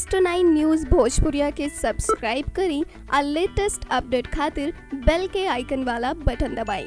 next nine news भोजपुरिया के subscribe करी और लेटेस्ट अपडेट खातिर बेल के आइकन वाला बटन दबाएं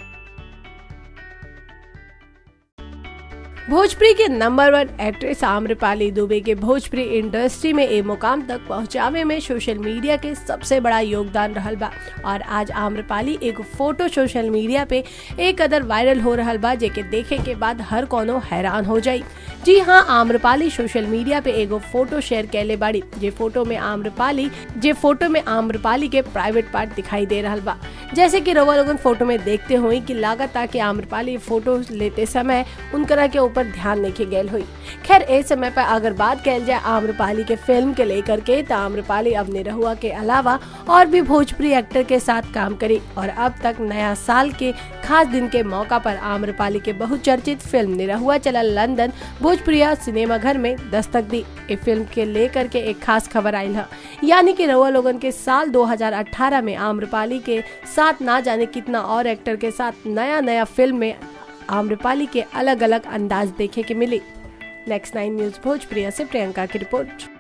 भोजपुरी के number one actress Amrapali Dubey के भोजपुरी इंडस्ट्री में ए मुकाम तक पहुंचावे में सोशल मीडिया के सबसे बड़ा योगदान रहल बा और आज आम्रपाली एक फोटो सोशल मीडिया पे एक कदर वायरल हो रहल बा जेके देखे के बाद हर कोनो हैरान हो जाई जी हाँ आम्रपाली सोशल मीडिया पे एगो फोटो शेयर कैले बाड़ी जे फोटो में आम्रपाली जे फोटो में आम्रपाली के प्राइवेट पार्ट दिखाई दे रहल बा जैसे कि रवा लोगन फोटो में देखते हुई कि लागत कि आम्रपाली फोटो लेते समय उनकरा के ऊपर ध्यान नहीं गेल हुई खैर इस समय पर अगर बात कल जाए आम्रपाली के फिल्म के लेकर के तो आम्रपाली अब निरहुआ के अलावा और भी भोजपुरी एक्टर के साथ काम करी और अब तक नया साल के खास दिन के मौका पर आम्रपाली के बहुचर्चित फिल्म निरहुआ चला लंदन भोजपुरिया सिनेमा घर में दस्तक दी इस फिल्म के लेकर के एक खास खबर आई है यानी कि रहुआ लोगन के साल 2018 में आम्रपाली के साथ ना जाने कितना और एक्टर के साथ नया नया फिल्म में आम्रपाली के अलग अलग अंदाज देखे के मिले नेक्स्ट नाइन न्यूज भोजप्रिया से प्रियंका की रिपोर्ट